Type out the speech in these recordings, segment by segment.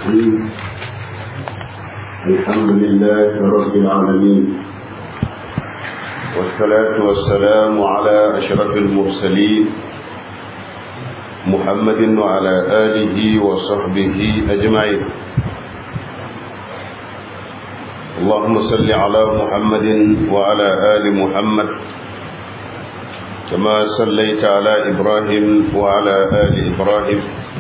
الرحيم الحمد لله رب العالمين والصلاة والسلام على أشرف المرسلين محمد وعلى آله وصحبه أجمعين اللهم صل على محمد وعلى آل محمد كما صليت على إبراهيم وعلى آل إبراهيم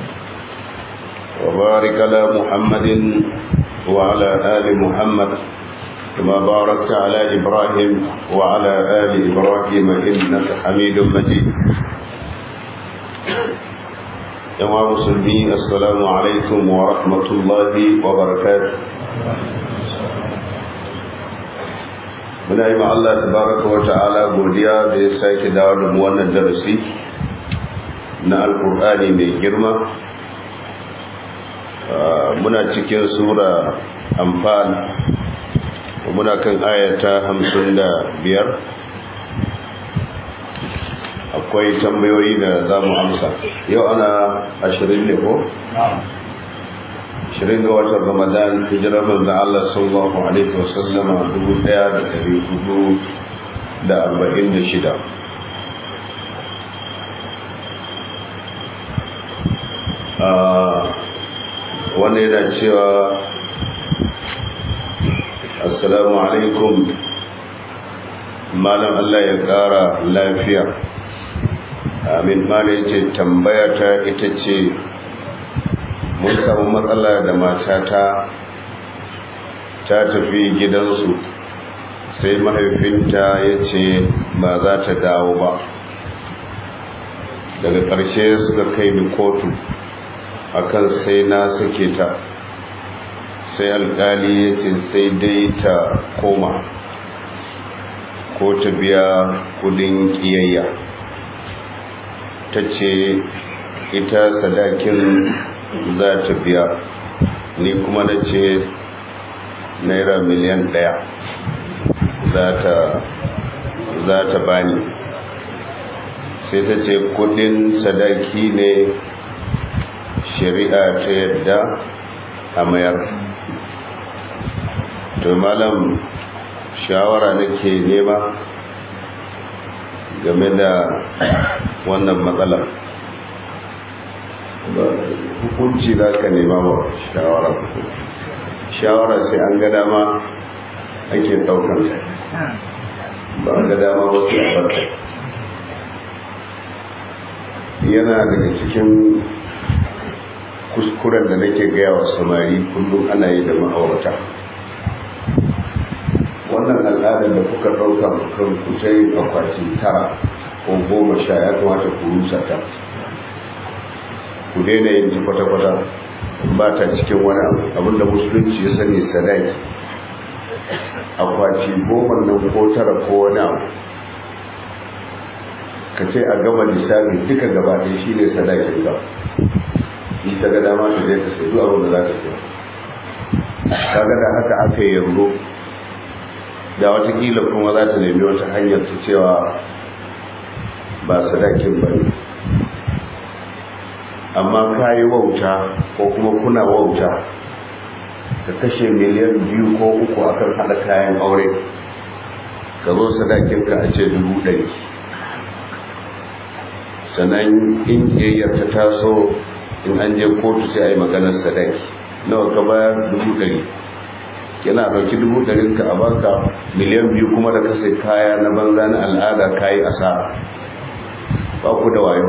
وبارك على محمد وعلى آل محمد كما باركت على إبراهيم وعلى آل إبراهيم إنك حميد مجيد يا مسلمين السلام عليكم ورحمة الله وبركاته muna yi ma Allah tabaraka wa ta'ala godiya da ya sake dawo da mu wannan darasi na alkur'ani mai girma muna cikin sura amfan muna kan ayata hamsin da biyar akwai tambayoyi da za mu amsa yau ana ashirin ne ko? ashirin ga watan ramadan hijirar manzo Allah sallallahu alaihi wasallama dubu daya da dari hudu da arba'in da shida wanda yana cewa assalamu alaikum malam Allah ya kara lafiya amin malam ce tambaya ta ita ce mun samu matsala da matata ta tafi gidansu sai mahaifinta ya ce ba za ta dawo ba daga ƙarshe suka kai ni kotu akan sai na sake ta sai alƙali ya ce sai dai ta koma ko ta biya kudin ƙiyayya ta ce ita sadakin za ta biya ni kuma na ce naira miliyan ɗaya za ta bani sai ta ce kudin sadaki ne shari'a ta yadda a mayar to malam shawara nake nema game da wannan matsalar hukunci za ka nema ba shawara shawara sai an ga dama ake daukan ba an ga dama ba su barka yana daga cikin kuskuren da nake gaya wa samari kullum ana yi da ma'aurata wannan al'adar da kuka ɗauka kan kutai akwati tara ko goma sha ya kamata ku rusa ta ku daina yin ji kwata-kwata ba ta cikin wani abinda musulunci ya sani sadaki akwati goma nan ko tara ko wani abu ka ce a gama lissafi duka gaba ɗaya shi ne sadakin ka yi ta ga dama ta zai ta sai duk abin da za ta siya kaga da haka aka yi yanzu da watakila kuma za ta nemi wata hanyar ta cewa ba sadakin ba ne amma ka yi wauta ko kuma kuna wauta ka kashe miliyan biyu ko uku akan haɗa kayan aure ka zo sadakinka a ce dubu ɗari sannan in ƙiyayyar ta taso in an je kotu sai a yi maganar sadaki nawa ka bayar dubu ɗari yana ɗauki dubu ɗarin ka a baka miliyan biyu kuma da kasai kaya na banza na al'ada kayi asara ba ku da wayo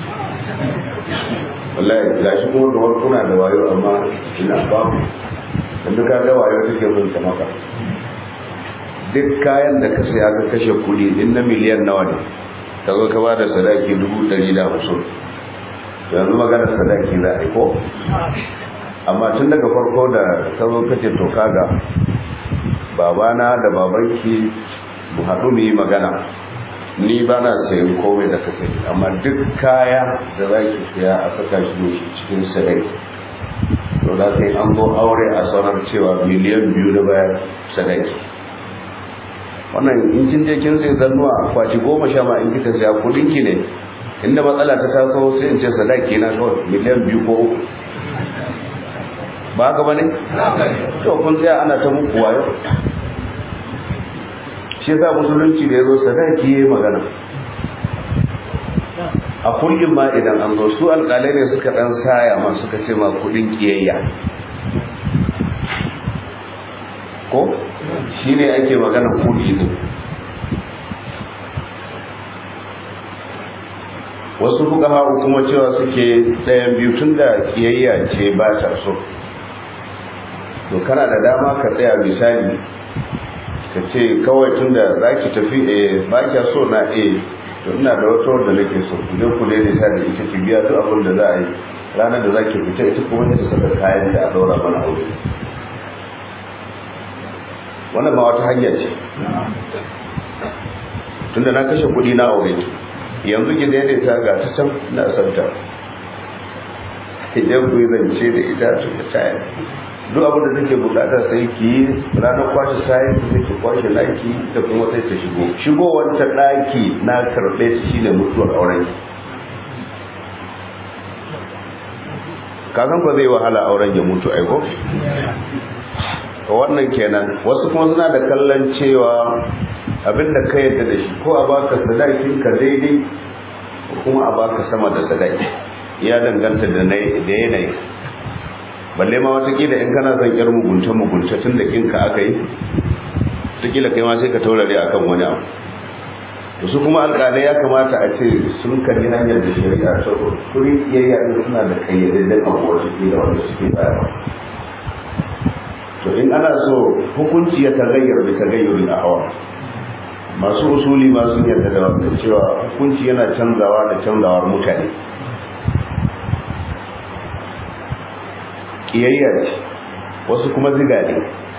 wallahi ga shi kuma kamar kuna da wayo amma ina babu yanzu ka ga wayo take mun ta maka duk kayan da ka saya ka kashe kuɗi din na miliyan nawa ne ka zo ka ba da sadaki dubu ɗari da hamsin yanzu magana sadaki za a yi ko amma tun daga farko da ka zo kace to kaga babana da babanki mu haɗu mu yi magana ni ba na sayan komai da ka sayi amma duk kaya da za ki saya a saka shi ne cikin sadaki to da kai an zo aure a sanar cewa miliyan biyu da bayan sadaki wannan in kin je kin sai zannuwa kwaci goma sha ma in kika saya kudin ki ne inda matsala ta taso sai in ce sadaki na kawai miliyan biyu ko uku ba haka bane to kun tsaya ana ta muku wayo shi yasa musulunci da yazo sadaki yayi magana a kullum ma idan an zo su alƙalai ne suka dan saya ma suka ce ma kudin kiyayya ko shine ake magana kudi din wasu fuka kuma cewa suke ɗayan biyu tun da kiyayya ce ba ta so to kana da dama ka tsaya misali ka ce kawai tun da za ki tafi a ba kya so na a to ina da wata wadda nake so ku je ku daidaita da ita ki biya duk abin da za a yi ranar da za ki fita ita kuma ta saka kayan da a daura mana aure wannan ma wata hanya ce tunda na kashe kuɗi na aure yanzu ki daidaita ga ta can na santa idan ku yi zance da ita su ta tayar duk abin da take bukata sai ki yi ranar kwashe kayan ki sai ki kwashe laki da kuma sai ta shigo shigowar ta daki na karɓe ta shine mutuwar auren ki kasan ba zai wahala auren ya mutu aiko wannan kenan wasu kuma suna da kallon cewa abinda ka yadda da shi ko a baka sadakin ka daidai ko kuma a baka sama da sadaki ya danganta da yanayi balle ma watakila in kana son yar mugunta mugunta tun da kinka aka yi watakila kai ma sai ka taurare akan wani abu to su kuma alƙalai ya kamata a ce sun kalli hanyar da shari'a ta kuri iyayya din suna da kayyadadden abu wasu ke da wanda suke bayarwa to in ana so hukunci ya tagayyar da tagayyurin a hawa masu usuli ma sun yarda da wannan cewa hukunci yana canzawa da canzawar mutane kiyayya ce wasu kuma ziga ne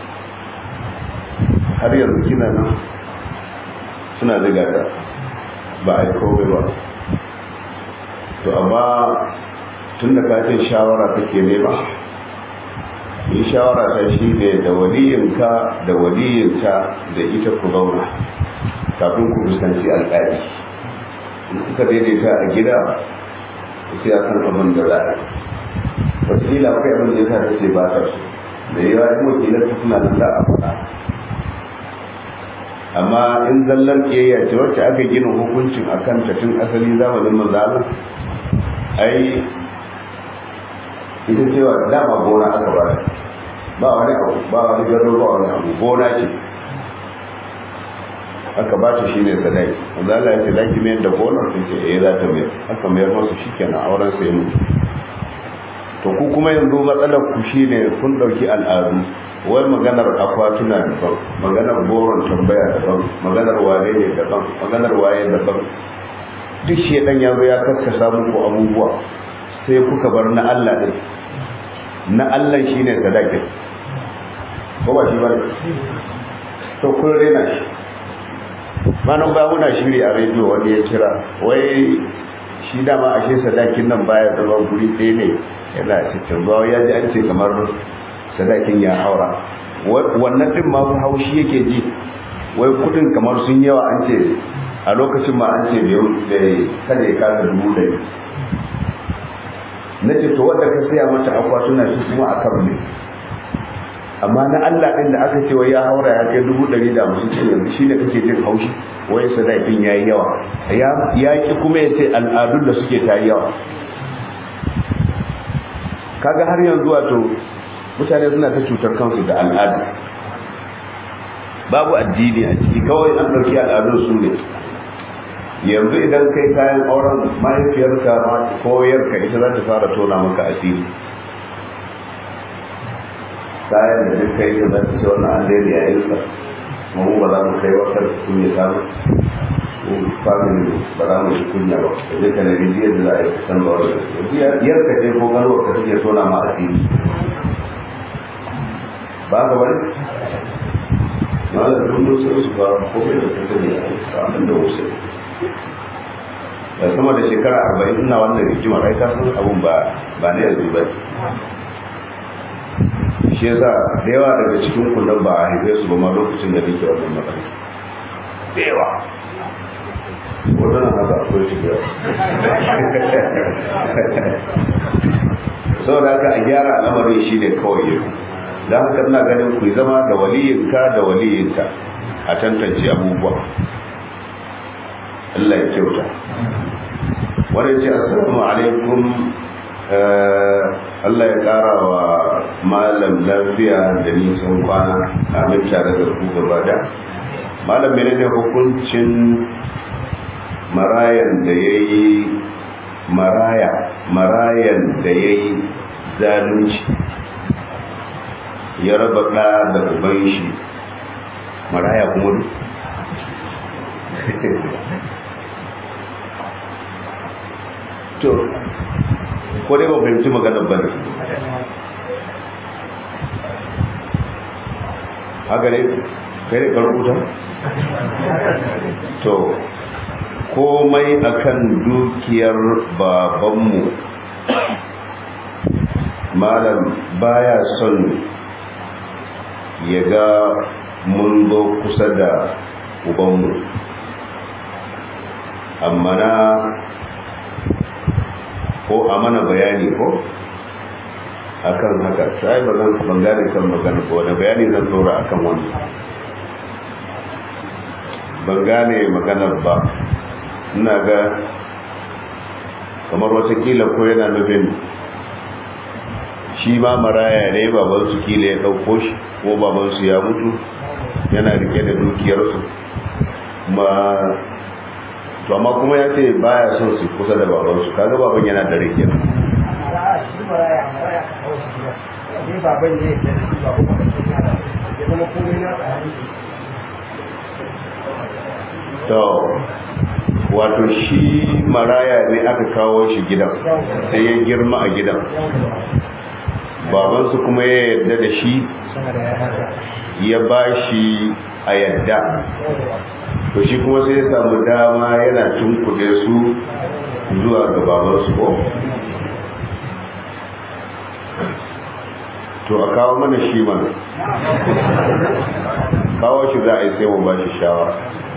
har yanzu kina nan suna ziga da ba a yi kowai ba to amma tun da kafin shawara take nema yi shawara ta shi ne da waliyinka da waliyinta da ita ku zauna kafin ku fuskanci alƙali in kuka daidaita a gida sai a san abin da za a wataƙila akwai abin da ya sa ta ce ba ta su da yawa yin wakilar ta suna nan da a faɗa amma in zallar ƙiyayya ce wacce aka gina hukuncin a kan tun asali zamanin manzana ai ita cewa dama gona aka ba ba wani abu ba wani gado ba wani abu gona ce aka ba ta shine sadaki wanda Allah ya ce zaki mayar da gonar sai ce eh za ta mayar aka mayar masa shikenan auren sai mutu to ku kuma yanzu matsalar ku shine kun dauki al'adu wai maganar akwatuna daban maganar goron tambaya daban maganar waye ne daban maganar waye daban duk shedan ya zo ya kaskasa muku abubuwa sai kuka bar na Allah din na Allah shine sadaki ko ba shi ba to kun rena shi manan ba muna shiri a rediyo wani ya kira wai shi dama ashe sadakin nan baya zama guri ɗaya ne yana cikin ba ya ji an ce kamar sadakin ya haura wannan din ma haushi yake ji wai kudin kamar sun yawa an ce a lokacin ma an ce bai kada ya kasa dubu ɗari na ce to wadda ka saya mata akwatuna shi kuma a kan ne amma na Allah ɗin da aka ce wai ya haura ya kai dubu ɗari da musu ce yanzu shi ne kake jin haushi wai sadakin ya yi yawa ya ki kuma ya ce al'adun da suke ta yi yawa kaga har yanzu wato mutane suna ta cutar kansu da al'ada babu addini a ciki kawai an ɗauki al'adun su ne yanzu idan kai kayan auren mahaifiyarka ko yarka ita za ta fara tona maka asiri kayan da duk kai da za ta ce wannan an daidai a yinsa mu ba za mu kai wata kun ya samu family ba za mu yi kunya ba da zai ka nemi jiya da za a yi san ba wani yarka ce ko ganuwar ka take tona ma asiri ba ka bari na da duk sai su ba ko bai da kake ne a abin da wasu da sama da shekara arba'in ina wannan rigimar ai ka san abun ba ba ne yanzu ba shi yasa da yawa daga cikin kullum ba a haife su ba ma lokacin da nake wannan matsala da yawa wannan haka akwai shi yawa saboda haka a gyara al'amarin shi ne kawai yau da haka ina ganin ku zama da waliyinka da waliyinka a tantance abubuwa Allah ya kyauta wannan ce assalamu alaikum Allah ya ƙara wa malam lafiya da nisan kwana amin tare da ku gaba da malam mene ne hukuncin marayan da ya yi maraya marayan da ya yi zalunci ya raba ɗa da uban shi maraya kuma duk to ko dai ba fahimci maganar ba ne haka ne kai ne karkuta to komai akan dukiyar babanmu malam baya son ya ga mun zo kusa da ubanmu amma na ko a mana bayani ko akan haka sai ba zan ban gane kan magana ko wani bayani zan tsora akan wani ban gane maganar ba ina ga kamar watakila ko yana nufin shi ma maraya ne babansu kila ya ɗauko shi ko babansu ya mutu yana rike da dukiyarsu ma to amma kuma ya ce baya son su kusa da babansu kaga baban yana da rike to wato shi maraya ne aka kawo shi gidan sai ya girma a gidan babansu kuma ya yarda da shi ya ba shi a yadda to shi kuma sai ya samu dama yana tunkuɗe su zuwa ga babansu ko to a kawo mana shi mana kawo shi za a yi sai mu ba shi shawara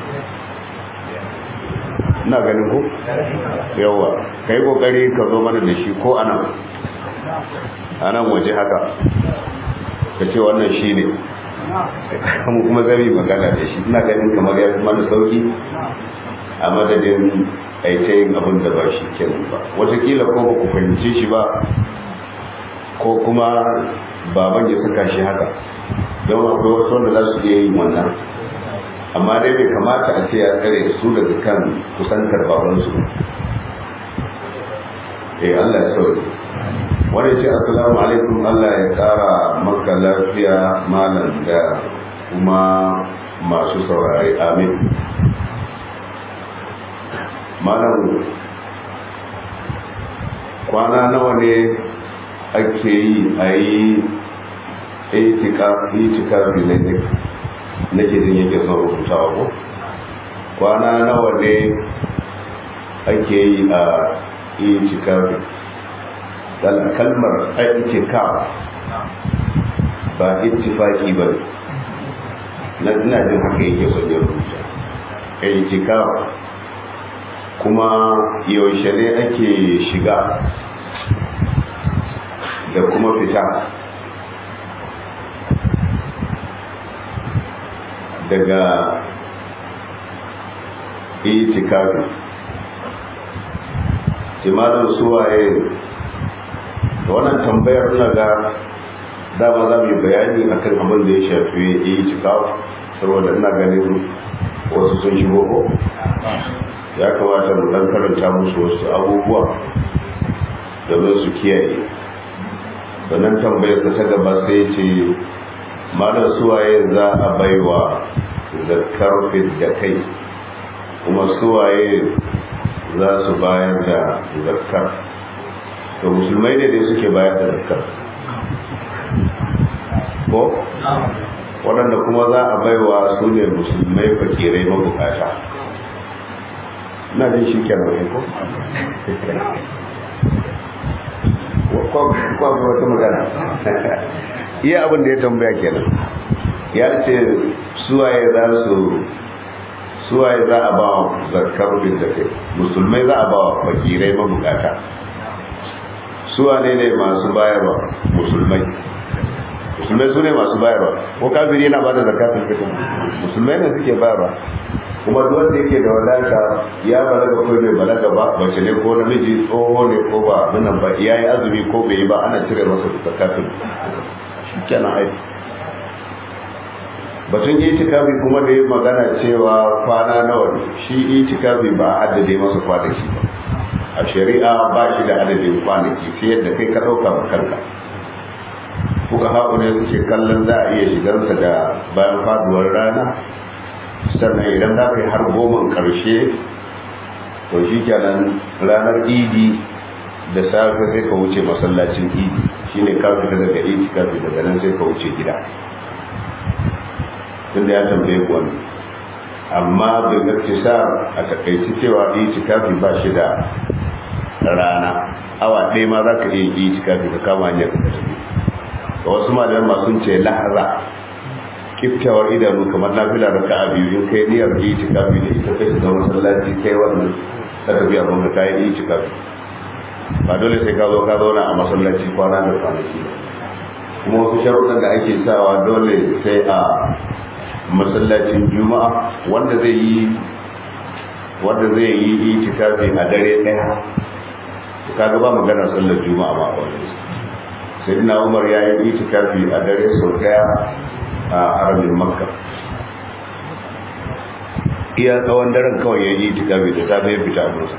ina ganin ku yawa ka yi kokari ka zo mana da shi ko anan anan waje haka ka ce wannan shi ne mu kuma zami magana da shi ina ganin kamar ya mana sauki a madadin aitayin abin da ba shi kenan ba watakila ko ba ku fahimce shi ba ko kuma baban ya saka shi haka don akwai wasu wanda za su iya yin wannan amma dai bai kamata a ce ya tsare su daga kan kusantar babansu eh Allah ya sauke wanda ce assalamu alaikum Allah ya tsara maka lafiya malam da kuma masu saurari amin malam kwana nawa ne ake yi a yi itikafi na nake jin yake son rubutawa ko kwana nawa ne ake yi a itikafi kalmar itikaf ba ittifaki ba na ina jin haka yake son ya rubuta itikaf kuma yaushe ne ake shiga da kuma fita daga itikafi jimalin suwaye da wannan tambayar na ga dama za mu yi bayani akan abin da ya shafi itikafi saboda ina ganin wasu sun shigo ko ya kamata mu dan karanta musu wasu abubuwa domin su kiyaye sannan tambayar ta gaba sai ce malar suwaye za a baiwa zakar da kai kuma suwaye za su bayar da zakar to musulmai ne dai suke bayar da zakar ko waɗanda kuma za a baiwa su ne musulmai fakirai mabukata na jin shi kenan ko kwakwa wata magana iya abin da ya tambaya kenan ya ce suwaye za su suwaye za a ba zakar bin da kai musulmai za a ba fakirai mabukata suwa ne ne masu bayarwa musulmai musulmai su ne masu bayarwa ko kafiri yana bada zakatun fitr musulmai ne suke bayarwa kuma duk wanda yake da wadata ya balaga ko bai balaga ba bace ne ko namiji tsoho ne ko ba abin ba ya yi azumi ko bai yi ba ana cire masa zakatun shi kenan aiki batun itikafi kuma da ya magana cewa kwana nawa ne shi itikafi ba a haddade masa kwanaki ba a shari'a ba shi da adadin kwanaki sai yadda kai ka ɗauka ba kanka kuka haɓu ne suke kallon za a iya shigarsa da bayan faduwar rana sannan idan za ka yi har goman ƙarshe to shi kenan ranar idi da safe sai ka wuce masallacin idi shine ka fita daga itikafi daga nan sai ka wuce gida tunda ya tambaye ku wani amma bai gaskisa a takaici cewa itikafi ba shi da rana awa ɗaya ma za ka iya yi itikafi ka kama hanyar ka tafi ga wasu malaman masu ce lahaza kiftawar idanu kamar na fila da ka biyu in kai niyyar itikafi da ita kai da masallaci kai wannan ka tafi abin ka kayi itikafi ba dole sai ka zo ka zauna a masallaci kwana da kwanaki kuma wasu sharuɗan da ake sawa dole sai a masallacin juma'a wanda zai yi wanda zai yi itikafi a dare daya kaga ba magana sallar juma'a ba wani sai na umar ya yi itikafi a dare sau daya a haramin makka iya tsawon daren kawai ya yi itikafi da ta zai fita musa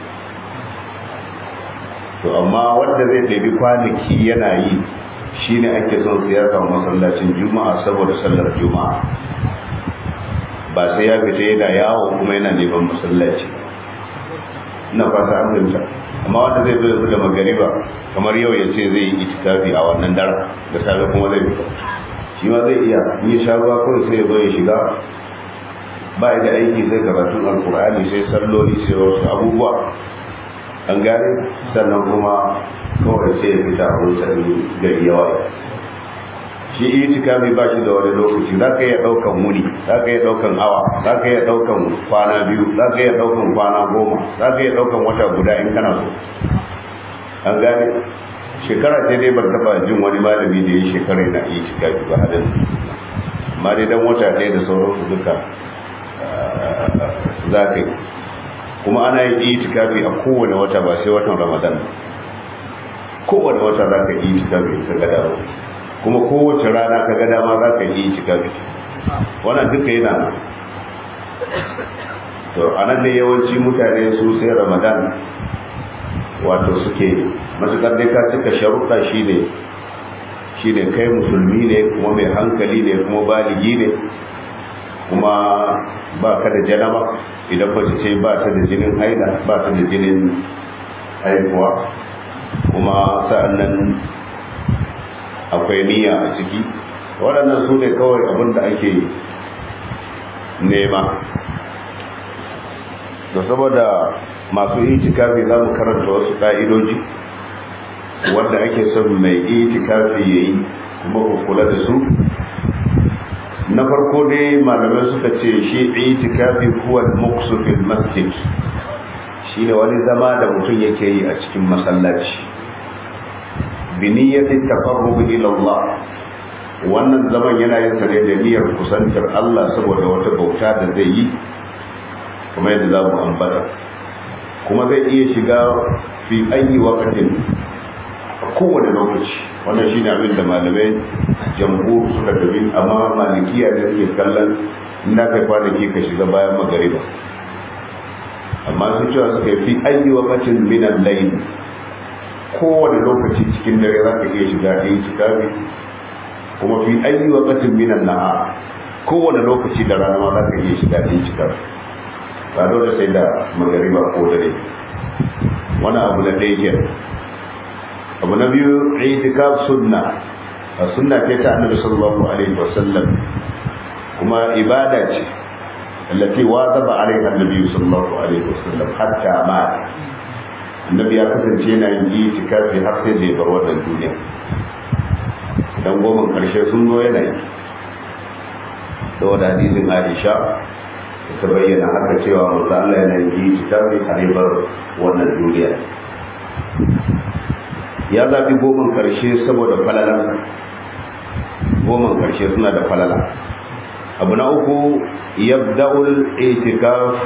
to amma wanda zai ɗabi kwanaki yana yi shine ake son siyasa masallacin juma'a saboda sallar juma'a ba sai ya fita yana yawo kuma yana neman masallaci ina fata an fahimta amma wanda zai zo yanzu da magariba kamar yau ya ce zai yi itikafi a wannan daren da safe kuma zai fita shi ma zai iya in ya sha ruwa kawai sai ya zo ya shiga ba da aiki sai karatun alkur'ani sai salloli sai wasu abubuwa an gane sannan kuma kawai sai ya fita a wutar gari yawa shi itikafi ba shi da wani lokaci za ka iya ɗaukan wuni za ka iya ɗaukan awa za ka iya ɗaukan kwana biyu za ka iya ɗaukan kwana goma za ka iya ɗaukan wata guda in kana so an gane shekara ce dai bar taɓa jin wani malami da ya shekara yana itikafi ba hadin amma dai dan wata ɗaya da sauransu duka za ka yi kuma ana yin itikafi a kowane wata ba sai watan ramadan kowane wata za ka yi itikafi ka ga dawo kuma kowace rana ka ga dama za ka yi itikafi wannan duka yana nan to anan ne yawanci mutane su sai ramadan wato suke matukar dai ka cika sharuɗa shine shine kai musulmi ne kuma mai hankali ne kuma baligi ne kuma ba ka da janaba idan ba ce ba ta da jinin haida ba ta da jinin haihuwa kuma sa'annan akwai niyya a ciki waɗannan su ne kawai abin da ake nema da saboda masu itikafi za mu karanta wasu ƙa'idoji wanda ake son mai itikafi ya yi kuma ku kula da su na farko dai malamai suka ce shi itikafi kuwa muksu fil masjid shi ne wani zama da mutum yake yi a cikin masallaci biniyyatin tafarruhu ila Allah wannan zaman yana yin sa ne da niyyar kusantar Allah saboda wata bauta da zai yi kuma yadda za mu ambata kuma zai iya shiga fi ayi wakatin a kowane lokaci wannan shine abin da malamai jamhur suka tafi amma malikiya da suke kallon inda kai kwanaki ka shiga bayan magariba amma sun cewa suka yi fi ayi wakatin minan layl kowane lokaci cikin dare za ka iya shiga da yi cikafi kuma fi ayi wakatin minan na'a kowane lokaci da rana ma za ka iya shiga da yi cikafi ba dole sai da magariba ko dare wani abu na ɗaya ke abu na biyu itikaf sunna a sunna ce ta annabi sallallahu alaihi wasallam kuma ibada ce allati wazaba alaiha annabi sallallahu alaihi wasallam hatta ma annabi ya kasance yana yin itikafi har sai da ya bar wannan duniya dan goma karshe sun zo yana yi saboda hadisin Aisha ta bayyana haka cewa manzo Allah yana yi itikafi har ya bar wannan duniya ya zaɓi goman ƙarshe saboda falalar goman ƙarshe suna da falala abu na uku yabda'ul itikaf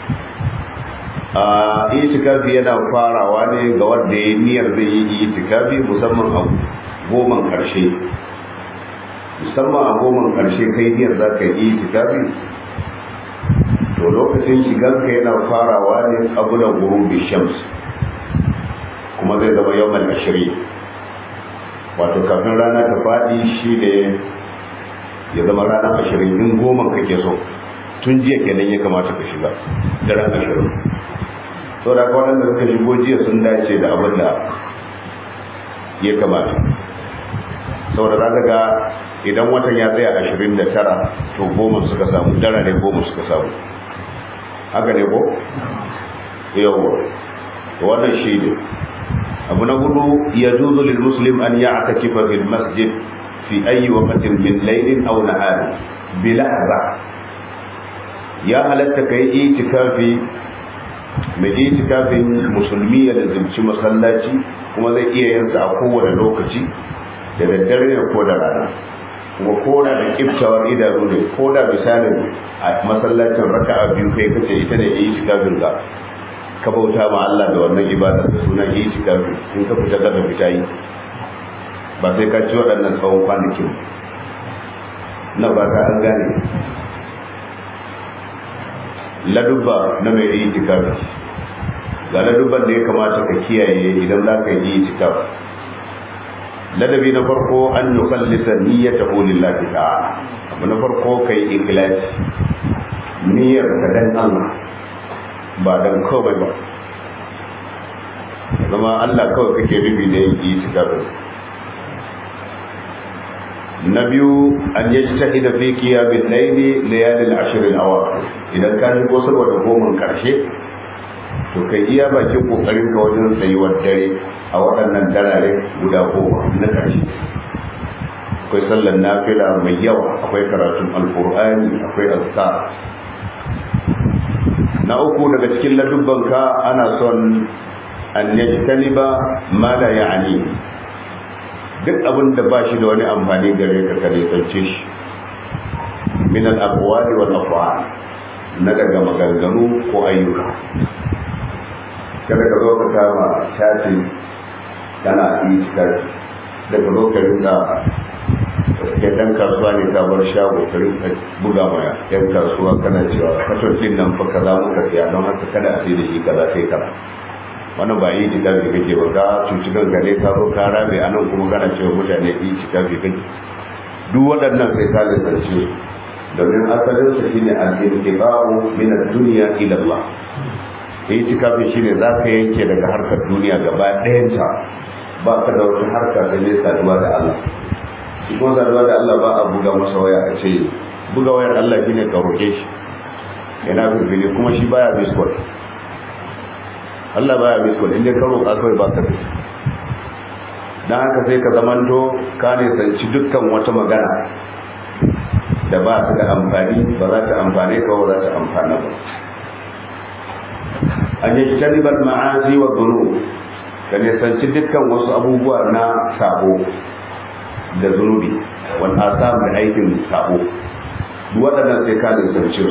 a itikafi yana farawa ne ga wanda ya niyyar zai yi itikafi musamman a goman ƙarshe musamman a goman ƙarshe kai niyyar za ka yi itikafi to lokacin shiganka yana farawa ne abu da gurubi shams kuma zai zama yawan ashirin wato kafin rana ta faɗi shi ne ya zama ranar ashirin in goma kake so tun jiya kenan ya kamata ka shiga daren ashirin so da kwanan da suka shigo jiya sun dace da abin da ya kamata saboda za ga idan watan ya tsaya ashirin da tara to goma suka samu dara ne goma suka samu haka ne ko yawa wannan shi ne abu na hudu ya juzu lil muslim an ya aka kifa fil masjid fi ayi waqtin min laylin aw nahar bi lahza ya halatta kai itikafi mai itikafin musulmi ya lazimci masallaci kuma zai iya yin sa a kowane lokaci da daddare ne ko da rana kuma ko da da kiftawar idanu ne ko da misalin a masallacin raka'a biyu kai kace ita ne itikafin ka ka bauta ma Allah da wannan ibada da sunan itikafi in ka fita daga fita yi ba sai ka ci waɗannan tsawon kwanakin na ba ta an gane ladubba na mai itikafi ga ladubban da ya kamata ka kiyaye idan za ka yi itikafi ladabi na farko an nukallisa niyyatahu lillahi ta'ala abu na farko kai ikhlasi niyyar ka dan Allah ba dan kawai ba zama Allah kawai kake rubi da yin itikafin na biyu an yi tahida fi qiyamil layli layalil ashr al awaqir idan ka shigo saboda goman karshe to kai iya bakin kokarin ka wajen tsayuwar dare a waɗannan darare guda goma na karshe akwai sallar nafila mai yawa akwai karatun alqur'ani akwai azkar na uku daga cikin ladubbanka ana son an yajtaniba ma la ya'ni duk abin da ba shi da wani amfani gare ka ka nisance shi min al-aqwali wal af'al na daga maganganu ko ayyuka kada ka zo ka kama shafi kana yi cikar da ka zo ka rinka ke dan kasuwa ne ka bar shago ka rinka buga maya yan kasuwa kana cewa fatocin nan fa kaza muka siya don haka kada a sai da shi kaza sai kaza wannan ba yi tikafi kake ba ka cuci kanka ne ka zo ka rabe a nan kuma kana cewa mutane yi tikafi kake duk waɗannan sai ka lalace domin asalin sa shine al-intiqa'u min ad-dunya ila Allah yi tikafi shine za ka yanke daga harkar duniya gaba ɗayanta ba ka da wata harka sai ne saduwa da Allah shi kuma saduwa da Allah ba a buga masa waya a ce buga wayar Allah shine ka roke shi yana firfili kuma shi baya biskot Allah baya biskot inda ka roƙa kawai ba ka fi don haka sai ka zamanto ka ne sanci dukkan wata magana da ba su da amfani ba za ta amfane ka ba za ta amfana ba an yi talibar ma'azi wa zunu ka ne sanci dukkan wasu abubuwa na sabo da zunubi wanda a samun aikin sabo waɗannan sai ka ne sanci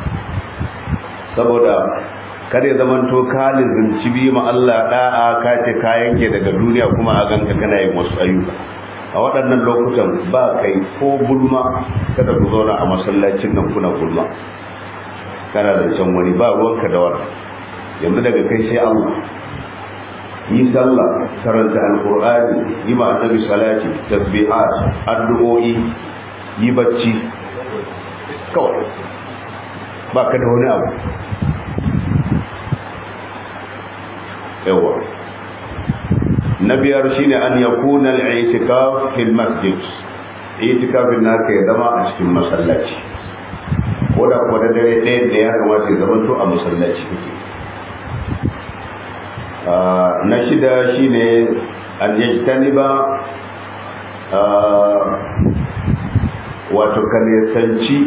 saboda kada ya zamanto ka lizinci bi ma Allah da'a ka ce ka yanke daga duniya kuma a ganka kana yin wasu ayyuka a waɗannan lokutan ba kai ko gulma kada ku zauna a masallacin nan kuna gulma kana da can wani ba ruwanka da wani yanzu daga kai sai Allah yi sallah karanta alqur'ani yi ma annabi salati tasbihat addu'o'i yi bacci kawai ba ka da wani abu yawa na biyar shine an yakuna al-i'tikaf fil masjid i'tikafin naka ya zama a cikin masallaci ko da kuwa da dare ɗaya da ya kamata ya zama to a masallaci kake na shida shine an yajtaniba wato ka nisanci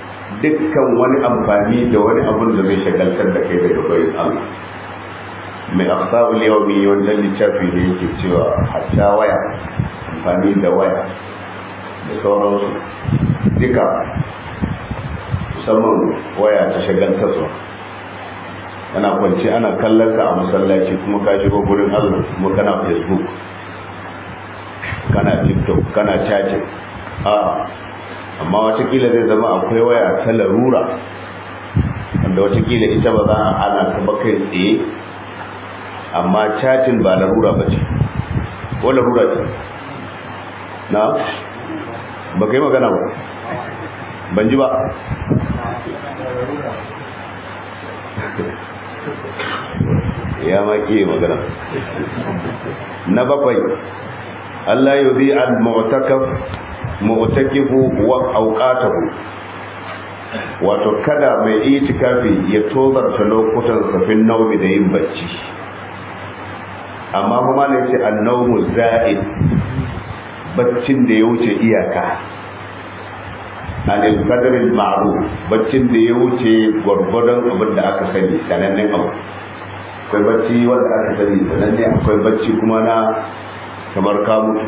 dukkan wani amfani da wani abun da zai shagaltar da kai daga bayan Allah mai aksabul yawmi wannan littafi da yake cewa hatta waya amfani da waya da sauransu duka musamman waya ta shagaltarwa kana kwanci ana kallon ka a masallaci kuma ka shigo gurin allah kuma kana facebook kana tiktok kana chatting a amma watakila zai zama akwai waya ta larura wanda watakila ita ba za a hana ta ba kai tsaye amma chatting ba larura ba ce ko larura ce na ba kai magana ba ban ji ba ya maki magana na bakwai Allah yi bi al-mu'takaf mu'takifu wa awqatahu wato kada mai itikafi ya tozarta lokutan safin naumi da yin bacci amma kuma ne ce an-nawmu za'id baccin da ya wuce iyaka anil qadril ma'ruf baccin da ya wuce gwargwadon abin da aka sani sanannen abu akwai bacci wanda aka sani sananne akwai bacci kuma na kamar ka mutu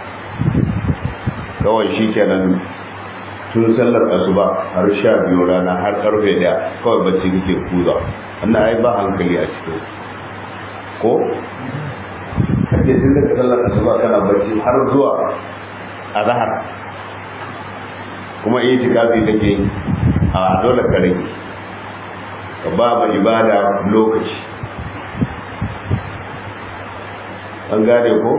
kawai shi kenan tun sallar asuba har sha biyu rana har karfe daya kawai bacci kake kuza wannan ai ba hankali a cikin ko kake tun daga sallar asuba kana bacci har zuwa azhar kuma iya tikafi kake a dole ka rage ka ba ma ibada lokaci an gane ko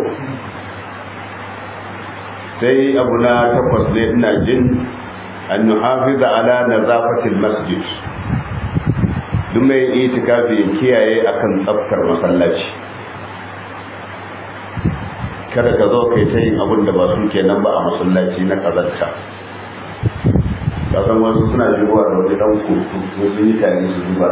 sai abu na takwas ne ina jin an nuhafiza ala nazafatil masjid duk mai itikafi ya kiyaye akan tsaftar masallaci kada ka zo kai ta yin abin da ba su kenan ba a masallaci na kazanta kasan wasu suna shigowa da wani dan kurku ko sun yi tare su zuba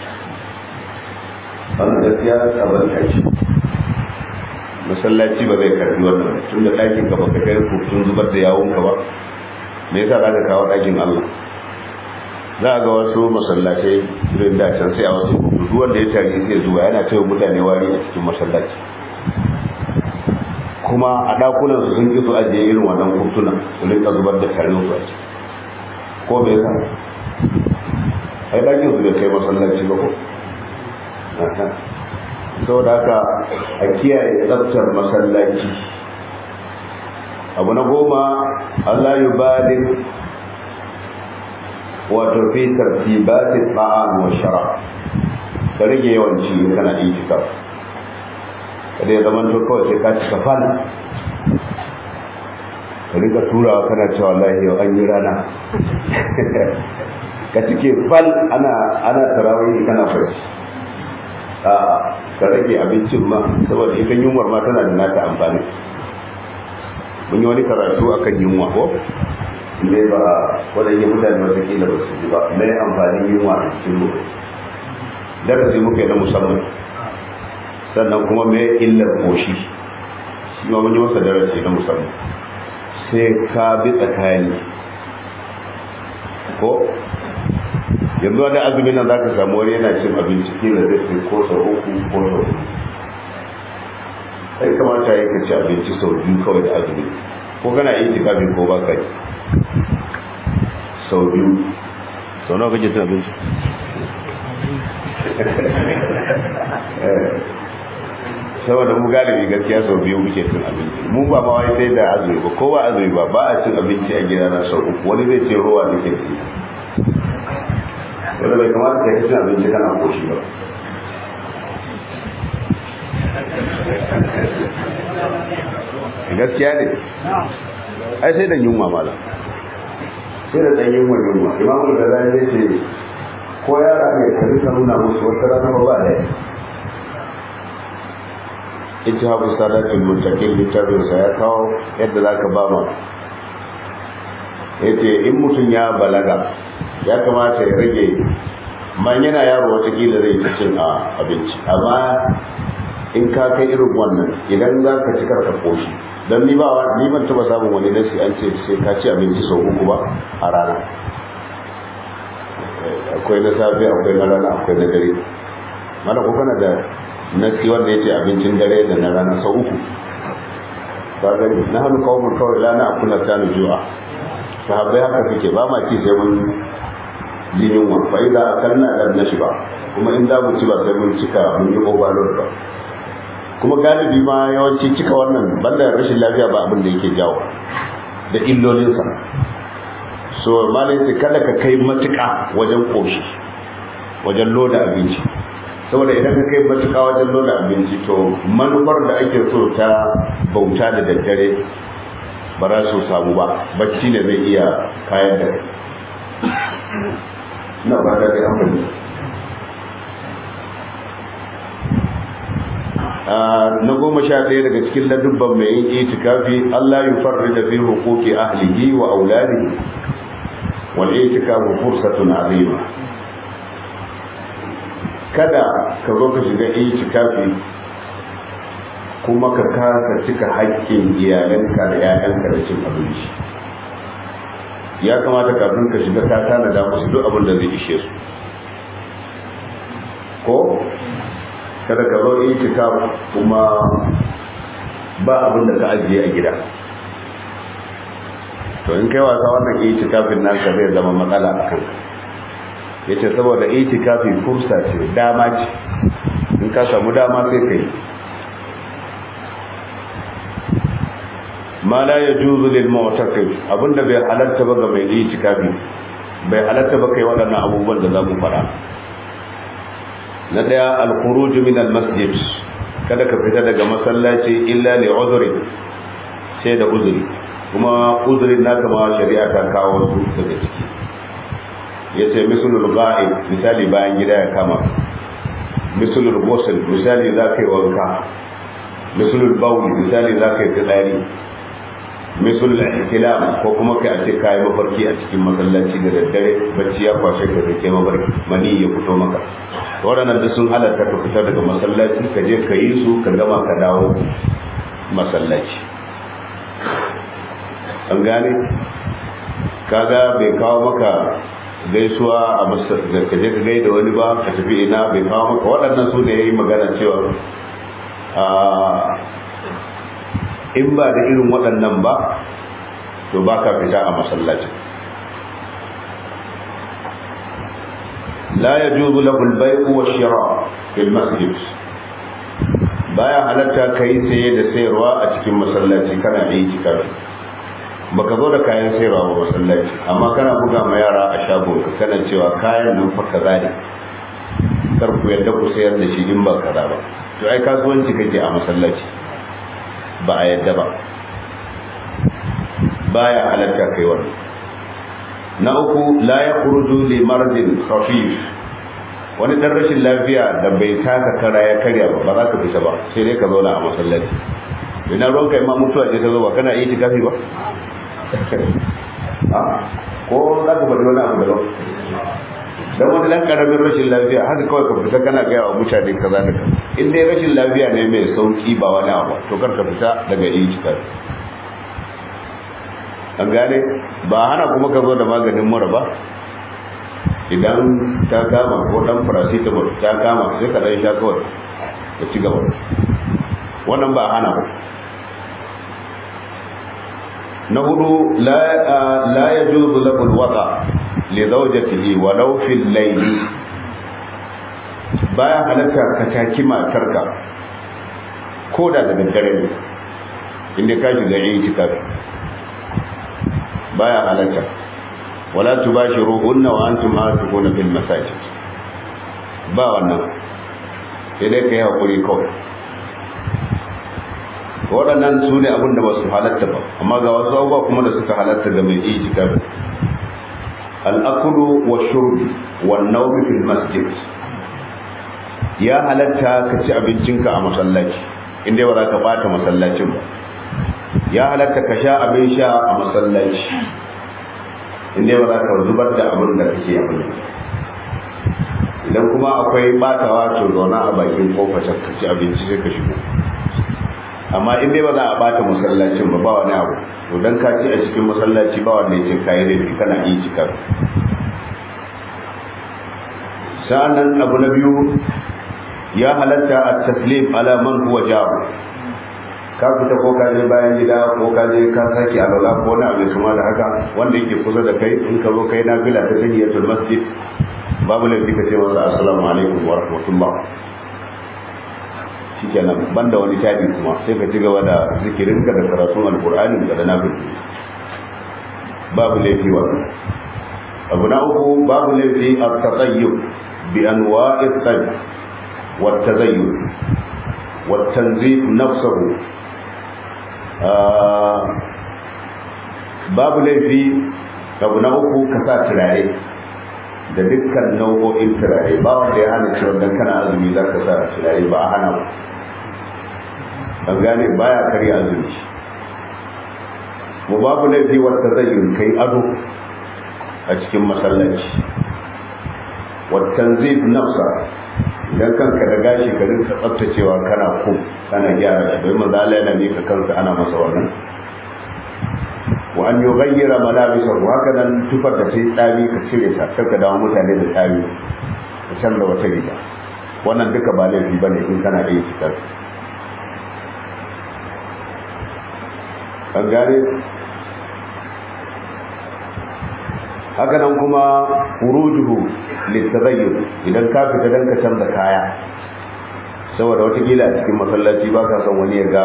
wannan gaskiya kazanta ce masallaci ba zai karbi wannan tun da ɗakin ka baka kai kurkun zubar da yawon ka ba me yasa za ka kawo ɗakin Allah za a ga wasu masallatai irin da can sai a wasu kurkuku wanda ya tare sai zuwa yana cewa mutane wari a cikin masallaci kuma a ɗakunan su sun ki su ajiye irin wannan kurtunan su rinka zubar da tarin su a ciki ko me yasa ai ɗakin su bai kai masallaci ba ko saboda haka a kiyaye tsabtar masallaci abu na goma Allah yi balin wato fi tartibatin ta'am wa shara ka rage yawanci in kana itikaf kada ya zama to kawai sai ka cika fal ka rika turawa kana cewa lahi yau an yi rana ka cike fal ana ana tarawih kana farci a ka rage abincin ma saboda ita yunwar ma tana da nata amfani mun yi wani karatu akan yunwa ko ne ba wadannan mutane wata kila ba su ji ba mai amfanin yunwa a cikin mu darasi muka yi na musamman sannan kuma mai illar koshi shi ma mun yi masa darasi na musamman sai ka bi tsakani ko yanzu wani azumin nan zaka samu wani yana cin abinci kila zai sai ko sau uku ko sau uku sai kamata ya ci abinci sau biyu kawai da azumi ko kana yi tikafi ko ba ka yi sau biyu sau nawa kake cin abinci saboda mu galibi gaskiya sau biyu muke cin abinci mu ba ma wai sai da azumi ba ko ba azumi ba ba a cin abinci a gida na sau uku wani zai ce ruwa nake ci wanda bai kamata ka yi cin abinci kana koshi ba gaskiya ne ai sai da yunwa mala sai da ɗan yunwa yunwa imamu da zai zai ce ko yara ne ka rika nuna musu wata rana ba ba da ita haku sadatul mutakin littafinsa ya kawo yadda za ka ba ma ya ce in mutum ya balaga ya kamata ya rage man yana yaro watakila zai ci cin abinci amma in ka kai irin wannan idan za ka ci karka koshi don ni ba ni ban taba samun wani nasi an ce sai ka ci abinci sau uku ba a rana akwai na safe akwai na rana akwai na dare mana ko kana da nasi wanda yace abincin dare da na rana sau uku kaga na hannu kawai kawai la na akula ta ju'a sahabbai haka suke ba ma ci sai mun ji yunwa fa idza akalna lam nashba kuma in za mu ci ba sai mun cika mun yi overload ba kuma galibi ma yawanci cika wannan banda rashin lafiya ba abin da yake jawo da illolinsa so malai sai kada ka kai matuƙa wajen koshi wajen loda abinci saboda idan ka kai matuƙa wajen loda abinci to manufar da ake so ta bauta da daddare ba za su samu ba bacci ne zai iya kayan da na ba da dai amfani na goma sha ɗaya daga cikin ladubban mai yin itikafi Allah yi farri da fi hukuki ahlihi wa auladihi wal itikafu fursatun azima kada ka zo ka shiga itikafi kuma ka kasa cika haƙƙin iyalanka da 'ya'yanka da cin abinci ya kamata kafin ka shiga ka tanada musu duk abin da zai ishe su ko kada ka zo itikaf kuma ba abin da ka ajiye a gida to in kai wasa wannan itikafin nan ka zai zama matsala a kanka yace saboda itikafi fursa ce dama ce in ka samu dama sai kai ma la yajuzu lil mu'takif abinda bai halatta ba ga mai itikafi bai halatta ba kai waɗannan abubuwan da za mu faɗa na daya al-khuruj min al-masjid kada ka fita daga masallaci illa li udhri sai da uzuri kuma uzurin naka ma shari'a ta kawo su daga ciki yace misalul ghaib misali bayan gida ya kama misalul ghusl misali za ka yi wanka misalul bawl misali za ka yi tsari misalul ihtilam ko kuma kai a ce kai mafarki a cikin masallaci da daddare bacci ya kwashe ka da ke mafarki mani ya fito maka waɗannan duk sun halatta ka fita daga masallaci ka je ka yi su ka gama ka dawo masallaci an gane kaga bai kawo maka gaisuwa a masallaci ka je ka gaida wani ba ka tafi ina bai kawo maka waɗannan su ne ya yi magana cewa in ba da irin waɗannan ba to ba ka fita a masallacin لا يجوز له البيع والشراء في المسجد baya halatta kai saye da sayarwa a cikin masallaci kana yi tikafi baka zo da kayan sayarwa ba masallaci amma kana buga ma yara a shagon ka kana cewa kayan nan fa kaza ne kar ku yadda ku sayar da shi in ba kaza ba to ai kasuwanci kake a masallaci ba a yadda ba baya halatta kai wannan na uku la ya kuruju li maradin khafif wani dan rashin lafiya da bai taka kara ya karya ba ba za ka fita ba sai dai ka zauna a masallaci ina ruwan kai ma mutuwa ce ta zo ba kana yi tikafi ba ko za ka bari wani abu da lau dan wani dan karamin rashin lafiya haka kawai ka fita kana gaya wa mutane kaza da kaza in dai rashin lafiya ne mai sauki ba wani abu to kar ka fita daga yi tikafi an gane ba hana kuma ka zo da maganin mura ba idan ta kama ko dan paracetamol ta kama sai ka dan sha kawai ka ci gaba wannan ba hana ba na hudu la yajuzu lahu alwata li zawjatihi walau fil layl baya halatta ka taki matarka ko da da daddare ne inda ka shiga itikafi baya halatta wala tubashiruhunna wa antum aakifuna fil masajid ba wannan sai dai kai hakuri kawai waɗannan su ne abin da ba su halatta ba amma ga wasu abubuwa kuma da suka halatta ga mai itikafi al'akulu wa shurbi wa nawmi fil masjid ya halatta ka ci abincinka a masallaci inda ba za ka bata masallacin ba ya halatta ka sha abin sha a masallaci inda ba za ka zubar da abin da kake abin idan kuma akwai batawa to zauna a bakin kofar ka ci abinci sai ka shigo amma in dai ba za a bata masallacin ba ba wani abu to dan ka ci a cikin masallaci ba wanda yake kai da kana yi cikar sa'annan abu na biyu ya halatta at-taslim ala man huwa jabu ka fita ko ka je bayan gida ko ka je ka sake alwala ko wani abu kuma da haka wanda yake kusa da kai in ka zo kai na bila ta tahiyatul masjid babu laifi ka ce masa assalamu alaikum wa rahmatullah shikenan banda wani tadi kuma sai ka ci gaba da zikirinka da karatun alqur'ani da nafil babu laifi wannan abu na uku babu laifi at-tatayyub bi anwa'i at-tayyib wa at-tazayyun wa at-tanzif nafsuhu babu laifi abu na uku ka sa turare da dukkan nau'o'in turare ba wanda ya hana cewa dan kana azumi za ka sa turare ba a hana ba an gane baya karya azumi mu babu laifi wata zai kai ado a cikin masallaci wattan zai nafsa idan kanka da gashi ka rinka tsaftacewa kana ku kana gyara shi bai manzo Allah yana mika kansa ana masa wannan wa an yughayyira malabisahu haka nan tufar da sai tsami ka cire ta kar ka dawo mutane da tsami ka canza wata riga wannan duka ba laifi bane in kana da fitar an gane haka nan kuma furujuhu littazayyun idan ka fita dan ka canza kaya saboda wata gila a cikin masallaci ba ka son wani ya ga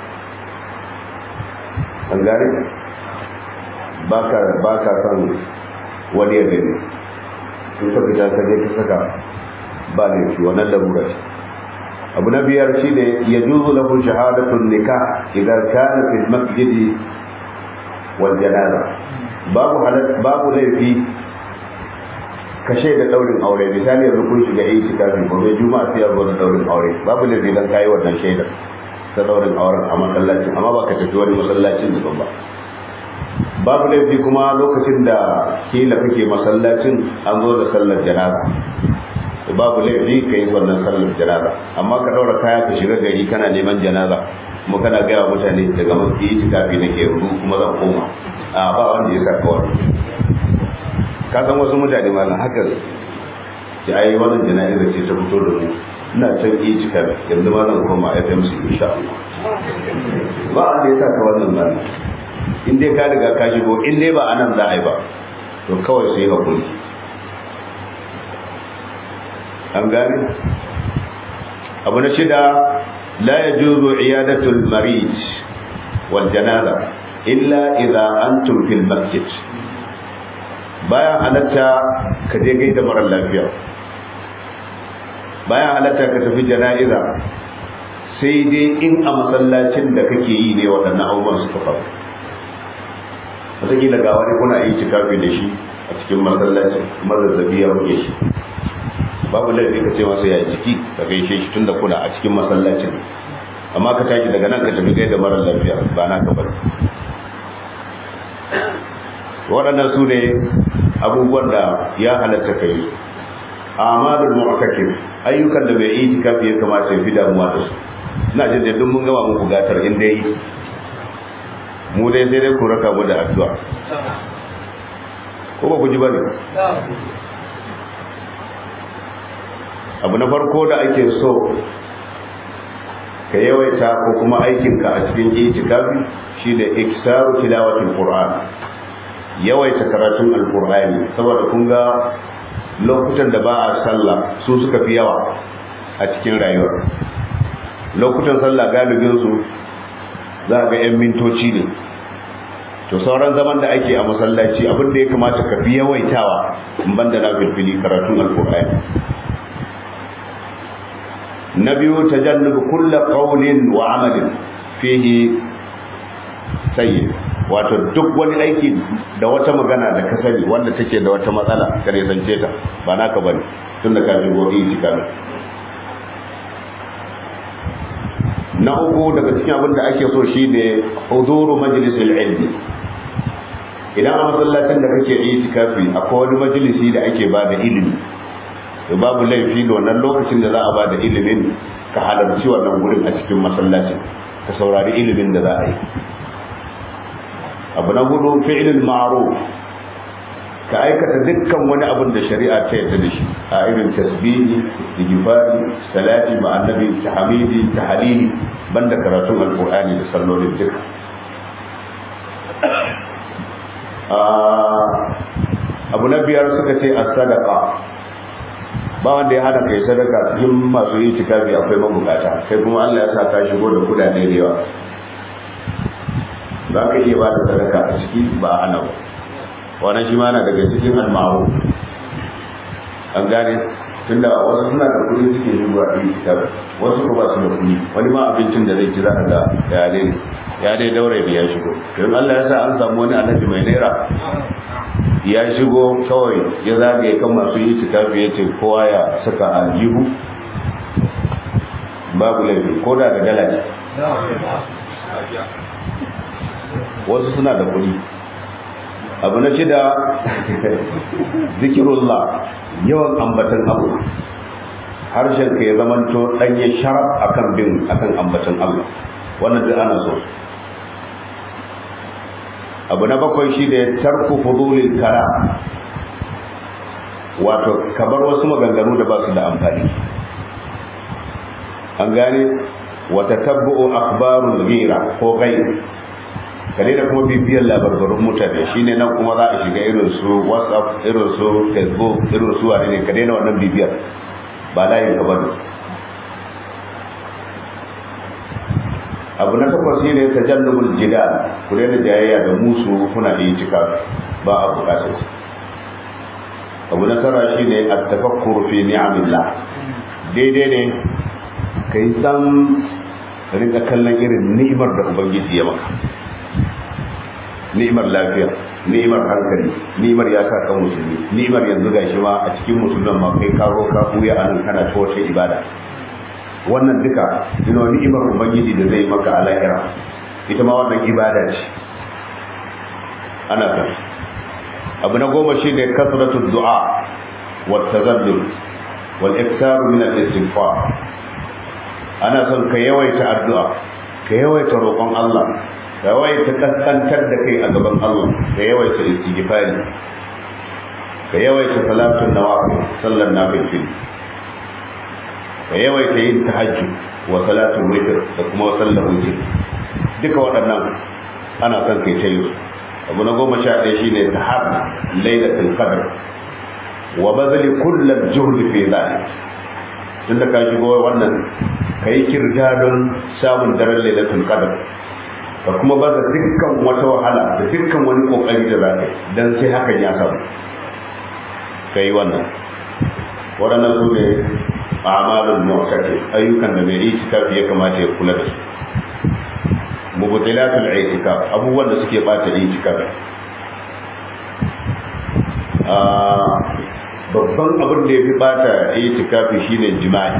an gane ba ka son wani ya gani in ka fita ka je ka saka ba laifi wannan lamura ce abu na biyar shine ya juzu lahu shahadatun nikah idan kana fil masjidi wal janaza babu halat babu laifi ka shaida daurin aure misali yanzu kun shiga yi kitabi ko bai juma'a sai yanzu da daurin aure babu laifi dan kai wannan shaidar ta daurin auren a masallacin amma ba ka tafi wani masallacin da ba babu laifi kuma lokacin da kila kake masallacin an zo da sallar janaza babu laifi ka yi wannan sallar janaza amma ka daura kaya ka shiga gari kana neman janaza kuma kana gaya mutane daga mafi yi kafi na ke rudu kuma zan koma a ba wanda ya saka wani ka san wasu mutane ma na haka ce ai wannan jana'iza ce ta fito da mu ina can yi cika yanzu ma zan koma fmc insha Allah ba wanda ya saka wannan ba in dai ka riga ka shigo in dai ba anan za a yi ba to kawai sai hakuri an gane abu na shida la yajuzu iyadatul marid wal janaza illa idza antum fil masjid bayan halatta ka je gaida mara lafiya bayan halatta ka tafi jana'iza sai dai in a masallacin da kake yi ne waɗannan abubuwan suka faru wataƙila ga wani kuna yi cikafi da shi a cikin masallacin mazazzabi ya buge shi babu laifi ka ce masa ya jiki ka gaishe shi tunda kuna a cikin masallacin amma ka tashi daga nan ka tafi gai da mara lafiya ba na ka bari waɗannan su ne abubuwan da ya halatta ka yi amalul mu'takif ayyukan da bai yi tikafi ya kamata ya fi damuwa da su ina jin da duk mun gama muku gatar in dai mu dai sai dai ku raka mu da addu'a ko ba ku ji bane abu na farko da ake so ka yawaita ko kuma aikinka a cikin itikafi shine iksaru tilawatul qur'an yawaita karatun alqur'ani saboda kun ga lokutan da ba a sallah su suka fi yawa a cikin rayuwar lokutan sallah galibin su za ga yan mintoci ne to sauran zaman da ake a masallaci abin da ya kamata ka fi yawaitawa in banda na filfili karatun alqur'ani na biyu tajannubu kulla qawlin wa amalin fihi sayyi wato duk wani aiki da wata magana da ka sani wanda take da wata matsala ka ne zance ta ba naka bane tunda ka shigo itikaf na uku daga cikin abin da ake so shine huzuru majlisil ilmi idan a masallacin da kake itikafi akwai wani majalisi da ake ba da ilimi to babu laifi da wannan lokacin da za a ba da ilimin ka halarci wannan gurin a cikin masallacin ka saurari ilimin da za a yi abu na hudu fi'ilul ma'ruf ka aikata dukkan wani abin da shari'a ta yarda da shi a irin tasbihi istighfari salati ma annabi tahmidi tahlili banda karatun alqur'ani da sallolin duka abu na biyar suka ce as-sadaqa ba wanda ya hana kai sadaka cikin masu yi tikafi akwai mabukata kai kuma Allah ya sa ka shigo da kudade da yawa za ka iya ba da sadaka a ciki ba a hana ba wannan shi ma na daga cikin almaru an gane tunda wasu suna da kuɗi suke shigo a yi tikafi wasu ko ba su da kuɗi wani ma abincin da zai ci za a ga ya dai ya dai daure da ya shigo don Allah ya sa an samu wani annabi mai naira ya shigo kawai ya zagaye kan masu yi tikafi ya ce kowa ya saka aljihu babu laifi ko da da dala ce wasu suna da kuɗi abu na shida zikirullah yawan ambatan abu harshen ka ya zamanto ɗanye sharaf akan bin akan ambatan Allah wannan duk ana so abu na bakwai shi da tarku fudulil kara wato kabar wasu maganganu da ba su da amfani an gane wata tabbu'u akhbarul ghira ko ghayr kare da kuma bibiyar labarbarun mutane shine nan kuma za a shiga irin su whatsapp irin su facebook irin su wane ne ka daina wannan bibiyar ba layin ka bane abu na takwas shine tajannubul jidal ku daina jayayya da musu kuna da cika ba a bukatar su abu na tara shine at-tafakkur fi ni'amillah daidai ne kai san rinka kallon irin ni'imar da ubangiji ya maka ni'imar lafiya ni'imar hankali ni'imar ya sa kan musulmi ni'imar yanzu gashi ma a cikin musulman ma kai karo ka buya anan kana ta wata ibada wannan duka ina ni'imar ubangiji da zai maka a lahira ita ma wannan ibada ce ana san abu na goma shi ne kasratu du'a wa tazaddul wal iftar min al istighfar ana son ka yawaita addu'a ka yawaita roƙon Allah ka yawaita kaskantar da kai a gaban Allah ka yawaita istighfari ka yawaita salatun nawafil sallan nafil ka yawaita yin tahajjud wa salatul witr da kuma sallar witr duka waɗannan ana son kai ta yi abu na goma sha ɗaya shine tahar lailatul qadr wa bazali kullal juhd fi dhalik tunda ka shigo wannan kai kirja don samun daren lailatul qadr ka kuma baza dukkan wata wahala da dukkan wani kokari da za ka dan sai hakan ya samu kai wannan waɗannan su ne amalul mu'taki ayyukan da mai itikafi ya kamata ya kula da su mubtilatul i'tikaf abubuwan da suke bata i'tikaf babban abin da ya fi bata i'tikafi shine jima'i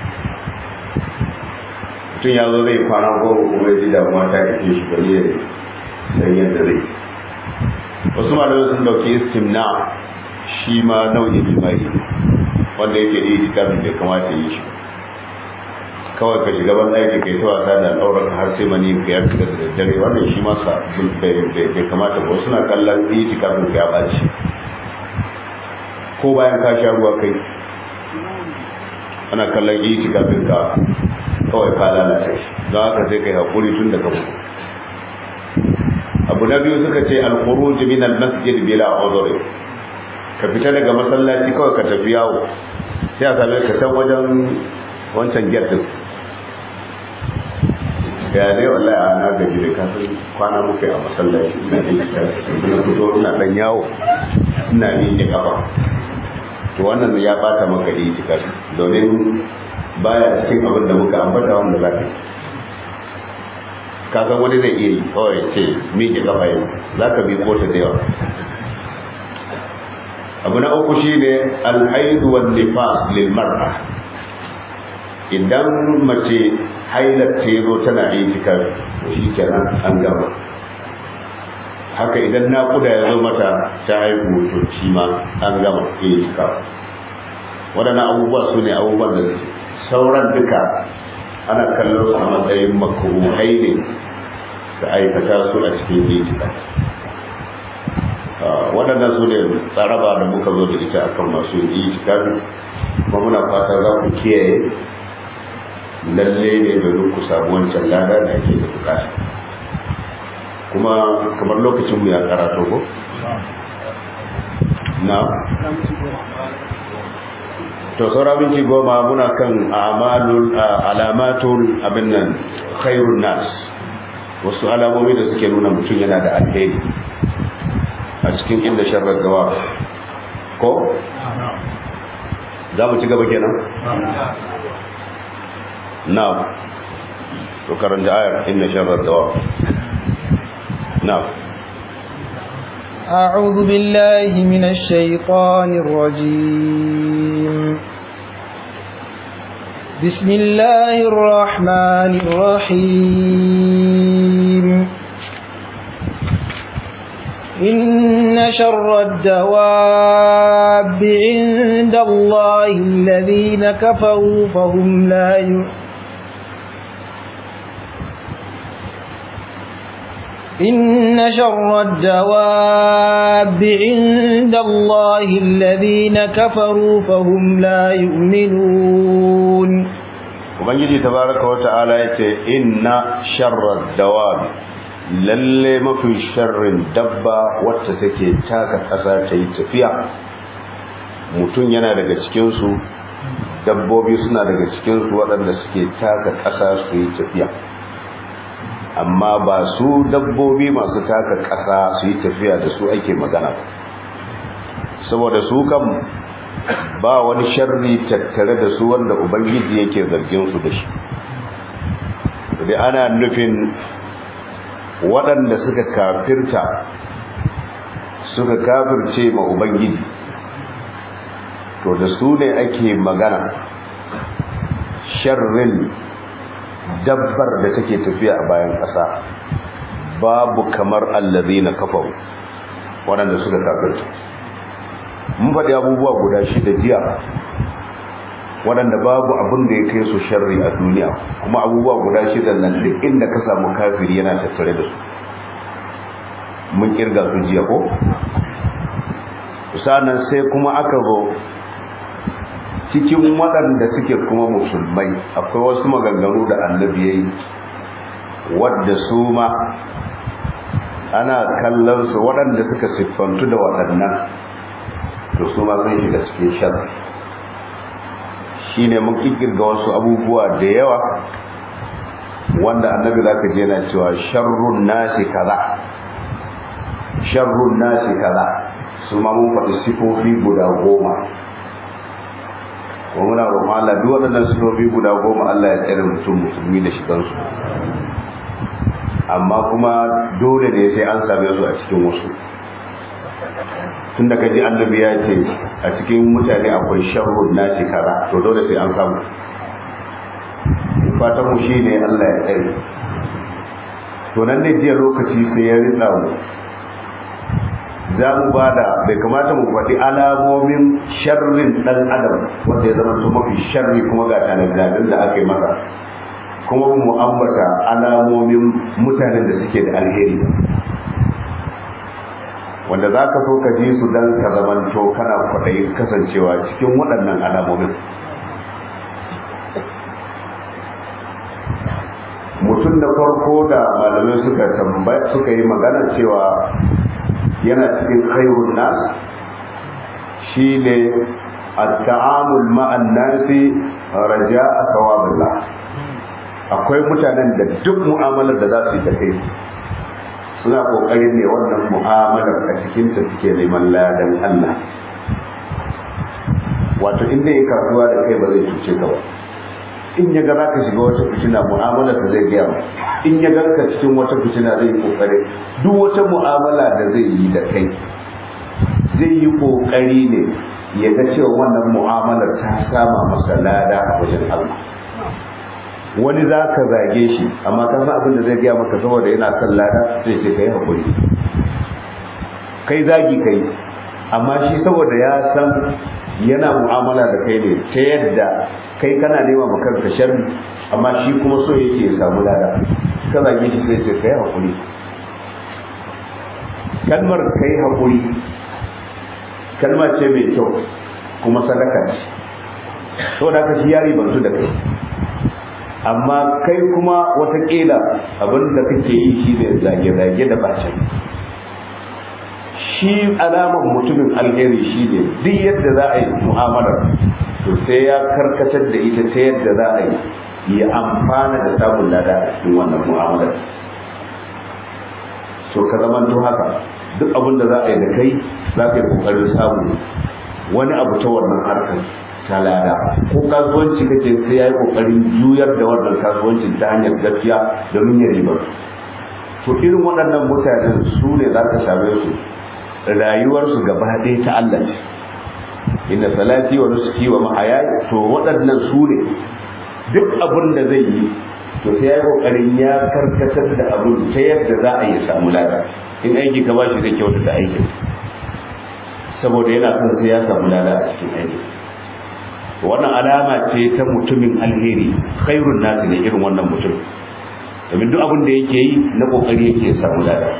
mutum ya zo zai kwana goma kuma ya ji damuwa ta ake shi bari ya san yadda zai wasu malamai sun dauki istimna shi ma nau'in jima'i wanda yake da itikafin bai kamata yi shi kawai ka shiga ban ɗaki kai ta wasa da al'aurar har sai mani ka ya fita da daddare wannan shi ma sa bai kamata ba suna kallon itikafin ka ya ɓaci ko bayan ka sha ruwa kai ana kallon itikafin ka kawai ka lalata shi don haka sai kai haƙuri tun daga mutu abu na biyu suka ce al-khuruj min al-masjid bila udhri ka fita daga masallaci kawai ka tafi yawo sai a same ka can wajen wancan gate din ya ne wallahi a na gaji da kafin kwana muke a masallaci ina yin ina fito ina dan yawo ina yin kafa to wannan ya bata maka itikaf domin baya cikin abin da muka ambata wanda za ka ka san wani zai iya yi kawai ce miƙe kafa yau za ka bi kota da yawa abu na uku shi ne alhaidu wa nifas lil mar'a idan mace hailar ta zo tana itikaf to shi kenan an gama haka idan naƙuda ya zo mata ta haihu to shi ma an gama itikaf waɗannan abubuwa su ne abubuwan da sauran duka ana kallon su a matsayin makruhai ne da aikata su a cikin itikaf waɗannan su ne tsaraba da muka zo da ita akan masu yi itikafi kuma muna fata za ku kiyaye lalle ne domin ku samu wancan lada da ake da bukata kuma kamar lokacin mu ya karato ko na to saura minti goma muna kan amalul alamatul abin nan khairun nas wasu alamomi da suke nuna mutum yana da alheri a cikin inda sharar gawa ko za mu ci gaba kenan na to karanta ayar inna sharar gawa na أعوذ بالله من الشيطان الرجيم بسم الله الرحمن الرحيم إن شر الدواب عند الله الذين كفروا فهم لا يؤمنون إن شر الدواب عند الله الذين كفروا فهم لا يؤمنون ubangiji tabaraka wa ta'ala yace inna sharrad dawab lalle mafi sharrin dabba wacce take taka kasa ta yi tafiya mutum yana daga cikin su dabbobi suna daga cikin su waɗanda suke taka kasa su yi tafiya amma ba su dabbobi masu taka ƙasa su yi tafiya da su ake magana ba saboda su kan ba wani sharri tattare da su wanda ubangiji yake zargin su da shi da ana nufin waɗanda suka kafirta suka kafirce ma ubangiji to da su ne ake magana sharrin dabbar da take tafiya a bayan ƙasa babu kamar allazi na kafaru waɗanda suka kafirta mun faɗi abubuwa guda shida jiya waɗanda babu abin da ya kai su sharri a duniya kuma abubuwa guda shida nan duk inda ka samu kafiri yana tattare da su mun kirga su jiya ko sannan sai kuma aka zo cikin waɗanda suke kuma musulmai akwai wasu maganganu da annabi ya yi wadda su ma ana kallon su waɗanda suka siffantu da waɗannan to su ma sun shiga cikin sharri shi ne mun ƙirƙirga wasu abubuwa da yawa wanda annabi za ka je na cewa sharrun nasi kaza sharrun nasi kaza su ma mun faɗi sifofi guda goma wa muna roƙon Allah duk waɗannan sifofi guda goma Allah ya tsare mutum musulmi da shigansu amma kuma dole ne sai an same su a cikin wasu tun da kaji annabi ya ce a cikin mutane akwai sharrun nasi kaza to dole sai an samu fatan mu shine Allah ya tsare to nan ne jiya lokaci sai ya ritsa mu za mu ba da bai kamata mu faɗi alamomin sharrin ɗan adam wanda ya zama su mafi sharri kuma ga tanadadin da aka yi masa kuma mu ambata alamomin mutanen da suke da alheri wanda za ka so ka ji su don ka zamanto kana kwaɗayin kasancewa cikin waɗannan alamomin mutum da farko da malamai suka tambaya suka yi magana cewa yana cikin khairun nas shine at-ta'amul ma'an nasi raja'a thawabillah akwai mutanen da duk mu'amalar da za su yi da kai suna kokarin ne wannan mu'amalar a cikin ta suke neman ladan Allah wato inda ya kasuwa da kai ba zai cuce ka ba in ya ga zaka shiga wata fitina mu'amala ta zai gaya in ya ga ka cikin wata fitina zai yi kokari duk wata mu'amala da zai yi da kai zai yi kokari ne ya ga cewa wannan mu'amalar ta sama masa lada a wajen Allah wani za ka zage shi amma ka san abin da zai gaya maka saboda yana son lada sai ce kai hakuri kai zagi kai amma shi saboda ya san yana mu'amala da kai ne ta yadda kai kana nema ma kanka sharri amma shi kuma so yake ya samu lada ka zage shi sai ce kai hakuri kalmar kai haƙuri kalma ce mai kyau kuma sadaka ce to da ka shi yari bantu da kai amma kai kuma watakila abin da kake yi shi ne zage-zage da bacin shi alamar mutumin alheri shi ne duk yadda za a yi mu'amalar to sai ya karkatar da ita ta yadda za a yi ya amfana da samun lada a cikin wannan mu'amalar so ka zama to haka duk abin da za a yi da kai za ka yi kokarin samu wani abu ta wannan harkar ta lada ko kasuwanci kake sai ya yi kokarin juyar da wannan kasuwancin ta hanyar gaskiya domin ya riba to irin waɗannan mutanen su ne za ka same su rayuwarsu gaba ɗaya ta Allah ce inna salati wa nusuki wa mahayaya to waɗannan su ne duk abin da zai yi to sai ya yi kokarin ya karkatar da abin ta yadda za a yi samu lada in aiki ka bashi zai kyauta da aikin saboda yana son sai ya samu lada a cikin aiki wannan alama ce ta mutumin alheri khairun nasi ne irin wannan mutum domin duk abin da yake yi na kokari yake samu lada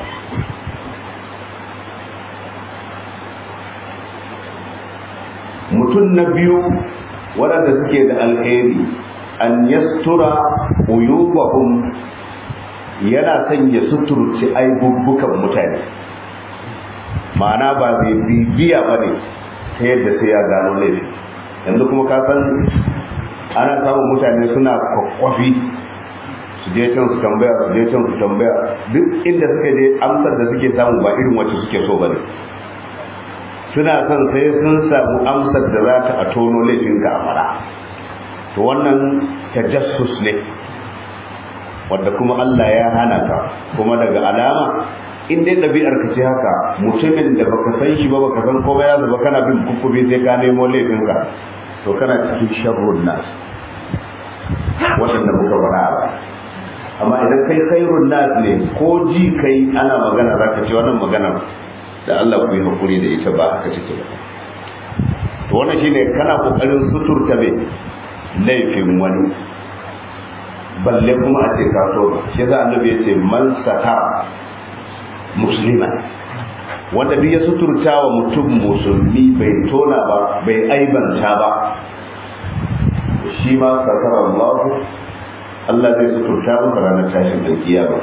mutum na biyu waɗanda suke da alheri an yastura uyubahum yana son ya suturci aibubbukan mutane ma'ana ba zai bibiya ba ne ta yadda sai ya gano laifi yanzu kuma ka san ana samun mutane suna kwakwafi su je can su tambaya su je can su tambaya duk inda suka je amsar da suke samu ba irin wacce suke so ba ne suna son sai sun samu amsar da za ta a tono laifinka a fara to wannan tajassus ne wadda kuma Allah ya hana ka kuma daga alama in dai ɗabi'ar ka ce haka mutumin da baka san shi ba baka san komai ya zaba kana bin kukkubi sai ka nemo laifinka to kana cikin sharrun nas waɗanda muka fara ba amma idan kai khairun nas ne ko ji kai ana magana zaka ce wannan magana da Allah ku yi hakuri da ita ba haka take ba to wannan shine kana kokarin suturta me laifin wani balle kuma a ce ka so shi yasa annabi ya ce man sata musliman wanda duk ya suturta wa mutum musulmi bai tona ba bai aibanta ba shi ma satara Allah Allah zai suturta masa ranar tashin alkiyama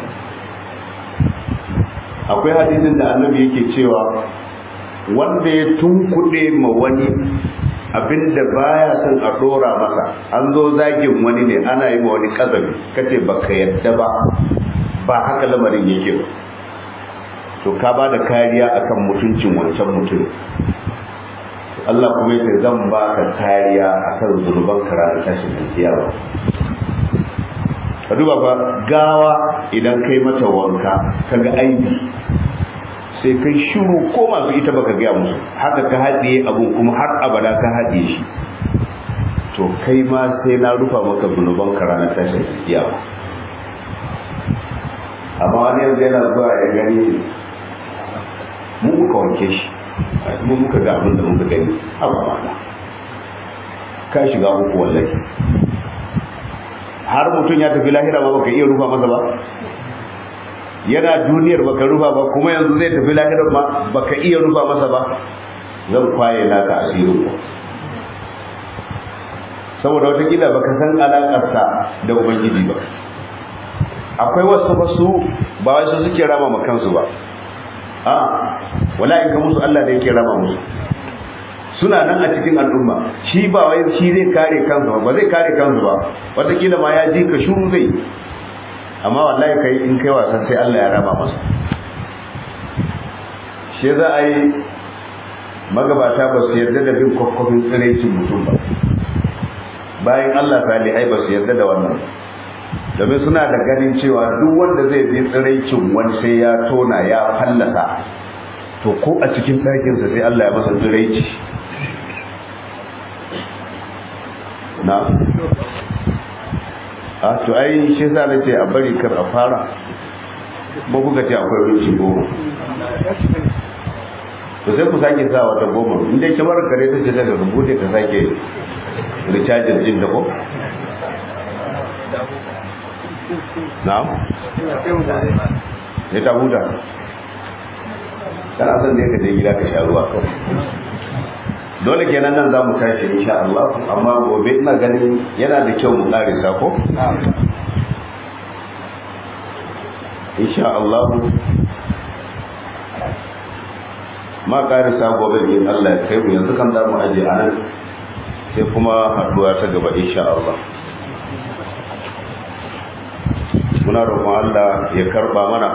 akwai hadisin da annabi yake cewa wanda ya tunkuɗe ma wani abinda baya son a dora masa an zo zagin wani ne ana yi ma wani kazabi kace baka yadda ba ba haka lamarin yake ba to ka ba da kariya akan mutuncin wancan mutum Allah kuma yace zan ba ka kariya akan zunuban ka ranar tashin kiyama ka duba ba gawa idan kai mata wanka kaga aibi sai kai shiru ko masu ita baka gaya musu haka ka haɗiye abun kuma har abada ka haɗiye shi to kai ma sai na rufa maka zunuban ka ranar tashin kiyama amma wani yanzu yana zuwa ya gani mu muka wanke shi mu muka ga abin da muka gani abu mana ka shiga uku wallahi har mutum ya tafi lahira ba baka iya rufa masa ba yana duniyar baka rufa ba kuma yanzu zai tafi lahirar ma baka iya rufa masa ba zan kwaye naka asirin ku saboda watakila baka san alakarsa da ubangiji ba akwai wasu wasu ba wai su suke rama ma kansu ba a wala in ka musu Allah da yake rama musu suna nan a cikin al'umma shi ba wai shi zai kare kansu ba ba zai kare kansu ba watakila ma ya ji ka shuru zai amma wallahi kai in kai wasan sai Allah ya rama masa shi za a yi magabata ba su yarda da bin kwakwafin tsiraicin mutum ba bayan Allah salihai ba su yarda da wannan domin suna da ganin cewa duk wanda zai bi tsiraicin wani sai ya tona ya fallasa to ko a cikin ɗakinsa sai Allah ya masa tsiraici na a to ai shi sa na ce a bari kar a fara ba kuka ce akwai rinci goma to sai ku sake sa wata goma inda kamar kare ta ce daga rubuce ka sake recharging din da ko na'am ya ta huta kana son ne ka je gida ka sha ruwa kawai dole kenan nan za mu tashi insha Allah amma gobe ina ganin yana da kyau mu karisa ko insha Allah ma karisa gobe in Allah ya kai mu yanzu kan za mu aje anan sai kuma haduwa ta gaba insha Allah muna roƙon Allah ya karba mana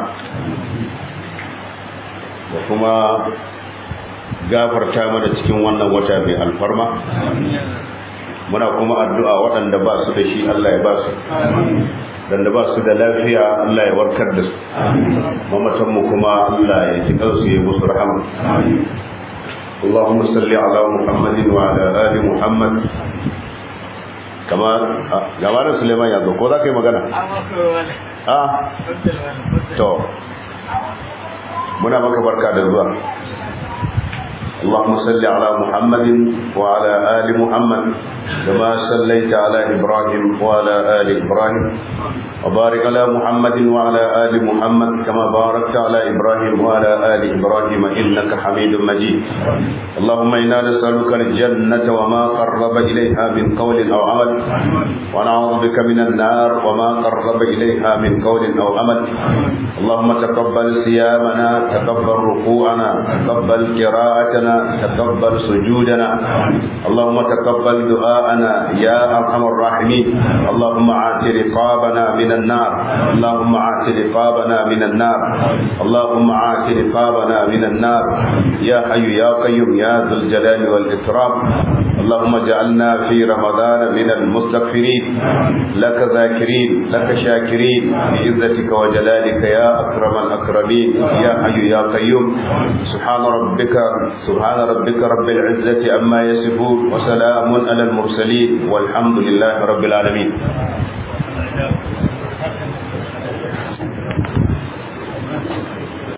da kuma gafarta mana cikin wannan wata mai alfarma muna kuma addu'a waɗanda ba su da shi Allah ya ba su waɗanda ba su da lafiya Allah ya warkar da su mamatanmu kuma Allah ya ji kansu ya musu rahama اللهم صل على محمد وعلى آل محمد كما جمال سليمان يا دو ko za ka yi magana ah to muna maka barka da zuwa اللهم صل على محمد وعلى آل محمد كما صليت على إبراهيم وعلى آل إبراهيم وبارك على محمد وعلى آل محمد كما باركت على إبراهيم وعلى آل إبراهيم إنك حميد مجيد اللهم إنا نسألك الجنة وما قرب إليها من قول أو عمل ونعوذ بك من النار وما قرب إليها من قول أو عمل اللهم تقبل صيامنا تقبل ركوعنا تقبل قراءتنا تقبل سجودنا اللهم تقبل دعاءنا يا ارحم الراحمين اللهم عات رقابنا من النار اللهم عات رقابنا من النار اللهم عات رقابنا من النار يا حي يا قيوم يا ذو الجلال والاكرام اللهم اجعلنا في رمضان من المستغفرين لك ذاكرين لك شاكرين بعزتك وجلالك يا اكرم الاكرمين يا حي يا قيوم سبحان ربك سبحان ربك رب العزة عما يصفون وسلام على المرسلين والحمد لله رب العالمين